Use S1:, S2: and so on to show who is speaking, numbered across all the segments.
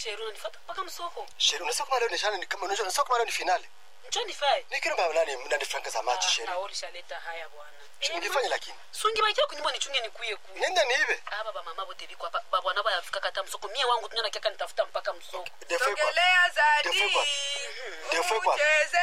S1: sheri unanifuata mpaka msoko
S2: sheri unasema kama leo ni shana ni kama unasema kama leo ni finali
S1: njo nifae
S2: ni kile mbona nani nani franka za machi sheri
S1: naolishaleta haya bwana
S2: ungefanya lakini
S1: sungi bakia kunyumba nichunge nikuye ku
S2: nenda niibe
S1: aba bamama bote biko hapa babwana bayafika kata msoko mie wangu tunyana kiaka nitafuta mpaka msoko
S2: defo kwa
S3: sogelea zadi
S2: Defo kwa. Defo kwa.
S3: ucheze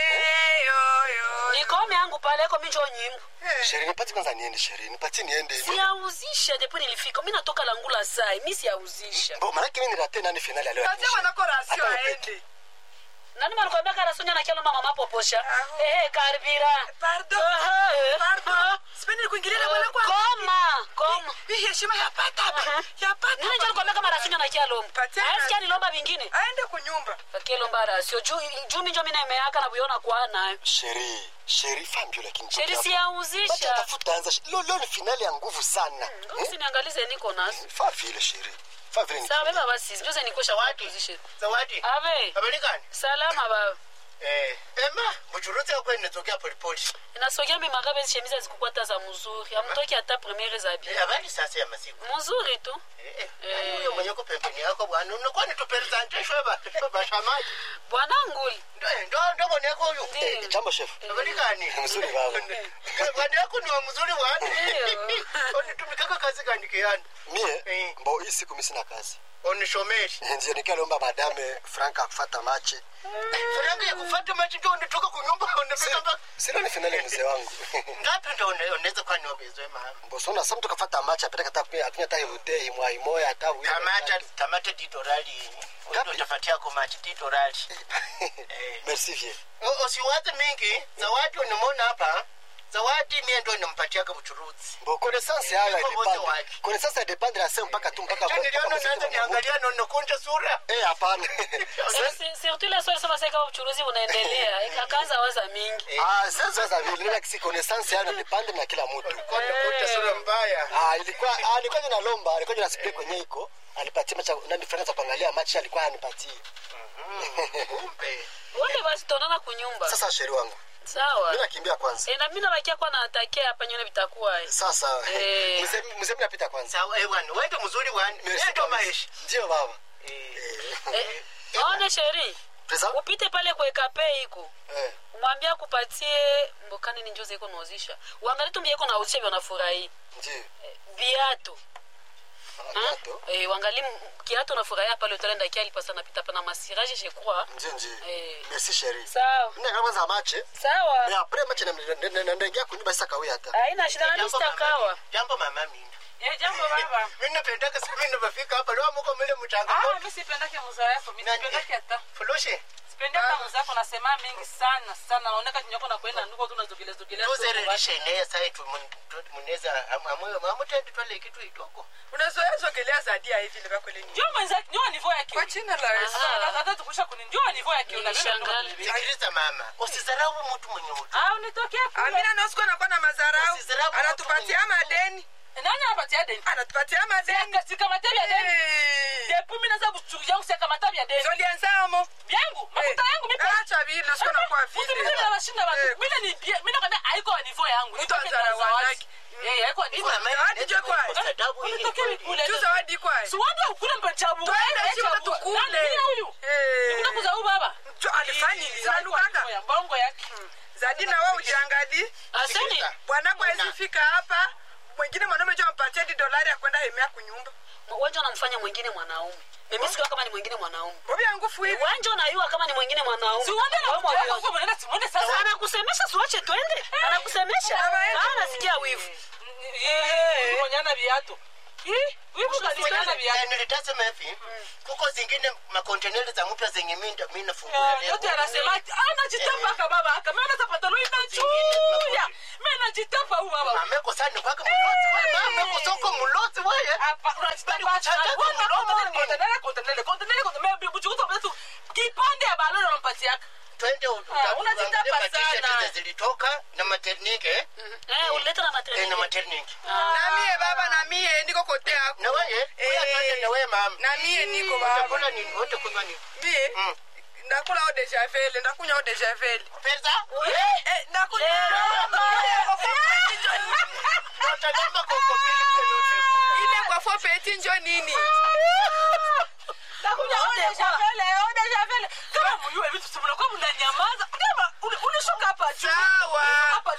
S3: yoyo
S1: nikome yangu pale eko minjo nyimbo
S2: sheri nipati kwanza niende sheri nipati niende
S1: siyauzisha depo nilifika mi natoka langula sai mi siyauzisha
S2: bo maana kimi nirate nani finali ya leo
S3: katia mwanako rasio
S2: Hata
S3: aende
S1: nani malikwambia karasonya na kialo mama mapoposha
S3: Aho.
S1: ehe karibira
S3: Pardon.
S1: Aha, eh.
S3: Pardon. sipendi kuingilia mwanako
S1: koma koma
S3: hii heshima yapata hapa
S1: Aha.
S3: yapata
S1: nini njo nikwambia kama rasonya na kialo
S3: Patia
S1: ayasikia
S3: na-
S1: nilomba vingine
S3: aende kunyumba
S1: kakilomba rasio juu juu minjo mina imeaka na buiona kwa nayo
S2: sheri sheri fambio lakini
S1: sheri
S2: Bata
S1: siyauzisha
S2: tafuta anza leo leo ni finali ya nguvu sana
S1: ngosi usiniangalize niko nazo
S2: fa vile sheri fa vile ni
S1: sawa beba basi njoze nikosha
S4: Zawadi.
S1: kuzishe
S4: zawadi
S1: abe
S4: habari gani
S1: salama baba
S4: eh ema buchuruzi yako inatokea polepole
S1: inasogea mimagabe shemiza zikukwata za mzuri amtoki hata premiere za
S4: Eh,
S1: bi
S4: habari sasa ya masiku
S1: mzuri tu
S4: Eh, eh,
S1: Eh.
S4: yaani huyo mwenye uko pembeni yako bwana unakuwa ni tupresente shweba shweba shamaji
S1: bwana nguli
S4: ndo ndo ndo bwana yako huyu
S2: Eh, jambo chef
S4: habari gani
S2: Mzuri baba.
S4: bwana yako ni wa mzuri bwana
S1: Ndio.
S4: unitumikaka kazi gani kiani
S2: mie
S4: Eh.
S2: mbo hii siku mimi sina kazi
S4: onishomeri
S2: ndio nikalomba madame franka kufata machi
S4: faranga ya kufuata machi ndio unatoka kunyumba unafika mpaka
S2: sina ni finali ya mzee wangu
S4: ngapi ndio una- unaweza kuwa niongezwe mama
S2: mbosona sa mtu kafata machi apeleka hata kunya akunya hata hivute imwa imoya hata wili
S4: tamata tamata titorali
S2: Ngapi?
S4: ndio utafatia kwa machi titorali Eh.
S2: merci vie
S4: O- usiwaze mingi zawadi unimona hapa zawadi mie ndo nimpatiaga buchuruzi
S2: mbo connaissance yayo
S4: Niko wote
S2: haidepende
S4: wake.
S2: connaissance haidepende na sehemu mpaka tu mpaka
S4: Cha niliona
S2: mpaka
S4: naanza
S2: muziki
S4: niangalia nonokunja sura
S2: eh hapana
S1: Si- surtout ile swali sema sasa uchuruzi unaendelea akaanza waza mingi
S2: ah sasa sasa vile like si connaissance yayo depende na kila mtu
S4: konokunja sura mbaya
S2: ah ilikuwa ah ilikuwa jina lomba alikuwa jina spray kwenye iko alipatia macha nani franka za kuangalia machi alikuwa anipatie
S4: kumbe
S1: wale basi tuonana kunyumba
S2: sasa sheri wangu
S1: sawa
S2: mimi nakimbia kwanza
S1: e, na mimi nabakia kwa naatakia hapa nyone vitakuwa
S2: sasa
S1: Eh.
S2: mzee mzee mimi napita kwanza
S4: sawa eh bwana wewe ndo mzuri bwana
S2: Merci
S4: wewe ndo
S2: kabisa.
S4: maisha
S2: ndio baba
S1: eh, aone sheri
S2: pesa
S1: upite pale kwekape iko
S2: eh
S1: umwambie akupatie mbokani ni njozi iko nauzisha uangalie tu mbie iko nauzisha vyo nafurahi
S2: ndio
S1: viatu
S2: Viatu?
S1: eh, wangali kiatu nafurahia pale utaenda kia alipasa napita pana masiraje je crois
S2: ndio ndio
S1: Eh.
S2: merci chérie
S1: sawa
S2: mimi kama za mache mais
S1: sawa
S2: après mache na na ndaingia kunyumba sasa kawia hata
S1: haina shida nani
S4: Jambo mama
S1: sitakawa
S4: Mina. jambo mama mina
S5: Eh, jambo baba.
S4: mimi napendaka sana mimi napofika hapa leo mko mle mchanga
S5: Ah, mimi sipendake mzaa yako. Mimi
S4: Nani?
S5: sipendake hata.
S4: fuloshi
S5: Sipendi hata mzaa yako nasema mingi sana sana. Naoneka kinyoko na kwenda nuko tu nazogelea zogelea. tu
S4: tuzere
S5: basi.
S4: lishenea sai tu muneza amwe mamutende twale kitu itoko
S3: unazoea zogelea zadia hivi ile bakwele nini
S5: Njoo mwenzake, njoo nivo yake.
S3: kwa jina la Yesu
S5: Hata- hata tukusha kuni njoo nivo yake.
S1: Nilishangaa.
S4: sikiliza mama usidharau mtu mwenye utu
S5: Ah, unitokea kule.
S3: amina nosiko anakuwa na madharau
S4: Usizarau
S3: anatupatia
S4: mtu mwenye-
S3: madeni
S5: Nani anapatia deni?
S3: anatupatia madeni
S5: Sika matabi ya deni.
S3: Eh,
S5: Depuis mimi naza buchuru yangu sika matabi ya deni.
S3: zolienzamo
S5: Vyangu, makuta yangu mimi.
S3: acha vile nosiko nakuwa
S5: Mtu
S3: vile
S5: mzima anashinda watu.
S3: Eh,
S5: Mimi ni mimi nakwambia haiko wa nivo yangu.
S3: Mtu
S5: Nitoke
S3: azara
S5: na zawadi.
S3: wanaki.
S5: Eh, haiko wa nivo.
S3: Zawadi jwe kwa-
S5: Unitokea kule.
S3: tu zawadi kwaye
S5: Siwanda ukule mbachabu.
S3: Twende, si watu tukule.
S5: Nani huyu?
S3: Eh.
S5: Nikuna kuzau baba.
S3: Jo, alifanya nini? Zinanukaka.
S5: Ya bongo yake.
S3: zadi na wewe ujiangali
S1: aseni
S3: bwana kwezi fika hapa mwingine mwanaume jo ampatie di dolari ya kwenda hemea kunyumba
S1: wanja unamfanya mwingine mwanaume mimi sikiwa kama ni mwingine mwanaume
S3: bobi ya nguvu hivi
S1: wanja unayua kama ni mwingine mwanaume
S5: Siwanda na
S1: Wewe
S5: mtu yako
S1: mwalimu.
S5: kwa mwenenda simuone sasa.
S1: anakusemesha siwache twende anakusemesha
S3: Baba yetu.
S1: Ah, nasikia wivu
S5: Eh, monyana viatu. Eh, wivu kasikana viatu.
S4: nilitasema hivi kuko zingine makonteneri za mpya zenye minda mi nafungula
S5: Eh, yote anasema ati anajitapa aka baba aka mimi hata pantaloni inachuya. Mimi najitapa huyu baba.
S4: ameko sana kwake mlozi wewe ameko soko mlozi wewe
S5: Hapa unajitapa
S4: Chanja
S5: Wana
S4: mloloni.
S5: kontenele kontenele kontenele kontenele mimi buchukuta mtu kipande ya baloni unampatia.
S4: twende
S5: Ah, unajitapa sana.
S4: zilitoka na maternike
S1: eh uleta na
S4: eh, na
S1: maternity
S4: maternike
S3: na mie baba na mie niko kote yako
S4: na wewe wewe twende na wewe mama
S3: na mie niko baba
S4: utakula nini wote kunywa nini
S3: mie
S4: Mm.
S3: ndakula o dejavele ndakunya o dejavele
S4: pesa
S3: Eh, ndakunya
S4: utalamba koko pili yote
S3: ile kwa fo peti njo nini
S5: Nakuja wote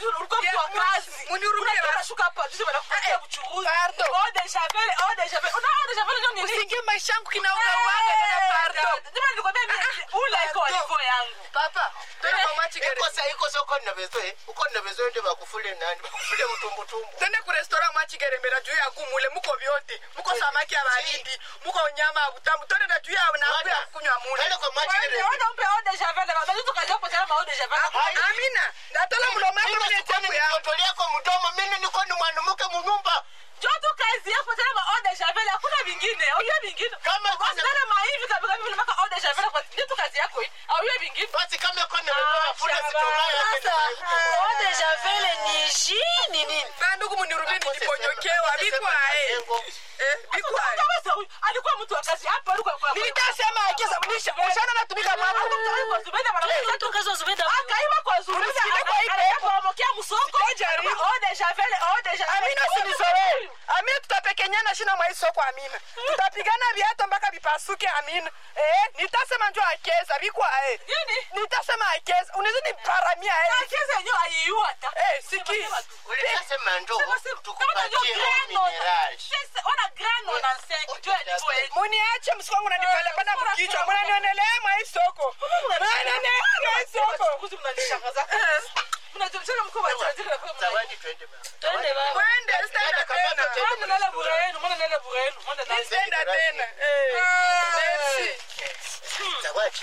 S5: wakati ulikuwa mtu wa
S3: Ya,
S5: kazi
S3: munihurumie
S5: Unajua
S3: basi.
S5: unashuka hapa juzi wanakupatia
S3: Eh,
S5: uchuruzi
S3: pardon.
S5: eau de javel eau de javel una eau de javel ndio nini
S3: usiingie maisha yangu kinaugawaga dada pardo
S5: Ndio nilikwambia mimi ule iko
S3: Pardon.
S5: alivyo yangu
S3: papa twende kwa machigere
S4: ikosa ikosa uko na bezwe uko na bezwe ndio bakufule nani bakufule utumbutumbu
S3: twende ku restaurant machigere mbera juu ya gumule muko vyote muko samaki ya baridi muko nyama ya butamu twende na juu ya naku ya kunywa mule
S4: Twende kwa machigere
S5: Wewe umpe eau de javel baba mtu kaja kupata eau de javel
S3: Ah, amina natola mlomo yako
S4: mimi
S3: mle
S4: sikuwa
S3: chafu yangu
S4: nikitolea yako mdomo mimi niko ni mwanamke munyumba
S5: joto kazi yako tena ma eau de javel hakuna vingine au hiyo vingine
S4: Kama kuna-
S5: Usione maivi kabisa vile maka eau de javel kwa ndio tu kazi yako hii au hiyo vingine
S4: basi kama iko na
S5: Ah,
S4: mafuta
S5: shaba.
S4: sitolea
S1: Sasa eau de javel ni ji ni nini?
S3: bandugu munirumie niliponyokewa bikwae eh bikwae
S5: Kama huyu alikuwa mtu wa kazi hapa alikuwa kwa
S3: nitasema akiza mnisha mshana natumika mwangu
S5: Alikuwa Zubeda bana
S1: Watu kazi wa Zubeda huyo.
S5: akaiba kwa Zubeda
S3: Unasikiliza kwa hii pepo.
S5: anapomokea msoko
S3: Sijajaribu.
S5: eau de javel eau de javel
S3: amina usinizoee amina tutapekenyana shina mwa isoko amina tutapigana viato mpaka vipasuke amina eh nitasema njo akeza bikwae
S5: nini
S3: nitasema akeza unaweza niparamia eh
S5: Akiza yenyewe aiua hata
S3: eh siki
S4: ulisema ndo
S5: Sema, sema,
S4: tukupatie
S5: kama ndio grano.
S4: mineral
S5: Sasa, ona grano na senki jua ilikuwa yenyewe.
S3: muniache msiku wangu nanipalapana mkichwa mnanionelea mwa isoko mnanionelea mwa isoko
S5: Kuzi mnanishangaza. Mnajulikana mko wachaji na kwa
S4: zawadi twende baba
S1: Twende baba.
S3: mwende sitaenda
S4: Kamata
S3: tena
S4: tena.
S5: Mwana nala bure yenu, mwana nala bure yenu, mwana nala.
S3: sitaenda tena eh merci
S4: zawadi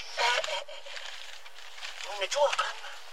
S4: unajua kama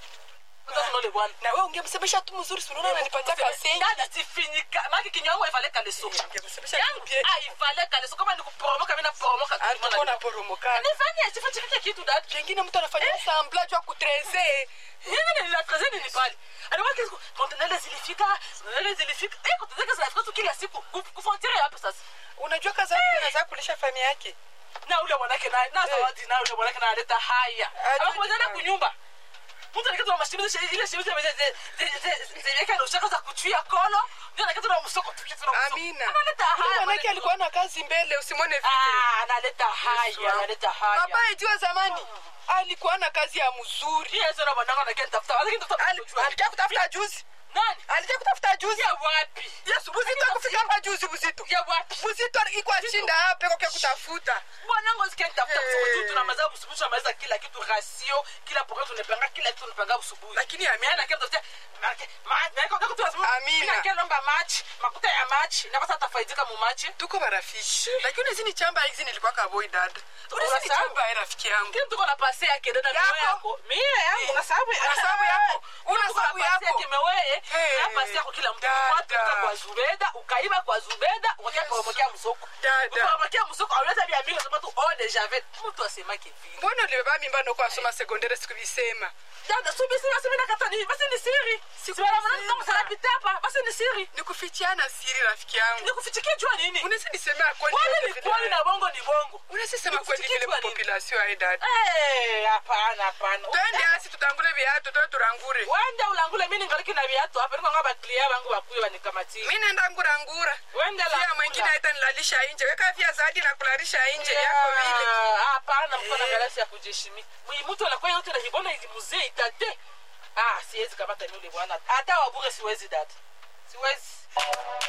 S5: Mtoto nole bwana.
S3: na wewe ungemsemesha tu mzuri si unaona ananipatia kasengi
S5: Dada sifinyika. Maki kinywa yangu haifale kaleso.
S3: ungemsemesha
S5: Yangu
S3: kipie
S5: haifale kaleso kama nikuporomoka mimi naporomoka. tu,
S3: alikuwa
S5: mwana.
S3: naporomoka
S5: Nifanyie sifanye kile kitu dada.
S3: pengine mtu anafanya samblage wa kutreze
S5: Nini nilikaze nini pale? Alikuwa kitu kontenele zilifika, kontenele zilifika. Eh, kontenele zinafika tu kila siku. Kufontiere hapa sasa.
S3: unajua kazi yake anaweza kulisha familia yake
S5: na ule mwanake naye na zawadi na ule mwanake naye analeta haya
S3: Ajui
S5: anakuja
S3: kibaya.
S5: kunyumba mtu alikata na mashimizo ile shimizo zileka na ushaka za kuchuia kolo ndio anakata na msoko tukitu na msoko
S3: amina
S5: analeta
S3: Yule
S5: haya
S3: mwanake alikuwa na kazi mbele usimwone vile
S5: ah analeta haya analeta haya
S3: papa ijua zamani alikuwa na kazi ya mzuri
S5: pia sasa bwana na kenta tafuta lakini tafuta
S3: Ali- alikia kutafuta juzi
S5: nani
S3: alikia kutafuta juzi
S5: ya wapi
S3: yesu buzito akufika hapa juzi buzito
S5: ya wapi
S3: buzito ikuwa shinda hapa kwa kutafuta
S5: bwanangu sikia nitafuta
S3: Eh.
S5: msoko tu tunamaza busubuhi tunamaliza kila kitu rasio kila programu tunapanga kila kitu tunapanga busubuhi
S3: Lakini Amina-
S5: Mimi na kile tutafuta Marke- ma- na iko kitu tunasema,
S3: Amina.
S5: mimi na kile lomba match makuta ya match na basa tafaidika mu match
S3: tuko marafiki lakini hizi ni chamba hizi nilikuwa kaboi dada hizi ni
S5: Unasahau?
S3: chamba ya rafiki yangu
S5: kile tuko na pase yake dada
S3: Yako?
S5: mimi yako mimi yangu na sababu
S3: Una sababu yako? Una sababu yako?
S5: yake mewe
S3: Hey.
S5: na pase yako kila mtu
S3: Dada.
S5: watu kutoka kwa Zubeda ukaiba kwa Zubeda ukakia kwa mkia msoko
S3: Dada.
S5: kwa mkia msoko auleta vya mingi sema tu oh de javel mtu asemake vile
S3: mbona ulibeba mimba noko asoma sekondere sikuvisema
S5: dada subi sima sima nakata ni basi ni siri
S3: Siku
S5: sibala
S3: nisema.
S5: mwana kama sana pita hapa basi ni siri
S3: nikufichiana siri rafiki yangu
S5: nikufichikia jua nini
S3: unaweza nisemea kweli
S5: kwani
S3: vile
S5: ni
S3: vile.
S5: kwani na bongo ni bongo
S3: unaweza sema kweli
S5: Nikufichikia
S3: vile
S5: jua nini?
S3: population ai dada
S5: Eh, hapana hapana
S3: twende asi tutangule viatu toe turangure
S5: wenda ulangule mimi ningali na viatu hapa niko ngaba clear wangu wakuye wanikamatie
S3: mi nenda ngurangura
S5: wenda
S3: pia mwingine aita nilalisha inje weka vya zaidi na kulalisha inje yako vile
S5: hapana mko na galasi ya kujeshimi mtu anakuwa yote na hibona ili muzee itate ah siwezi kamata yule bwana hata wabure siwezi dada siwezi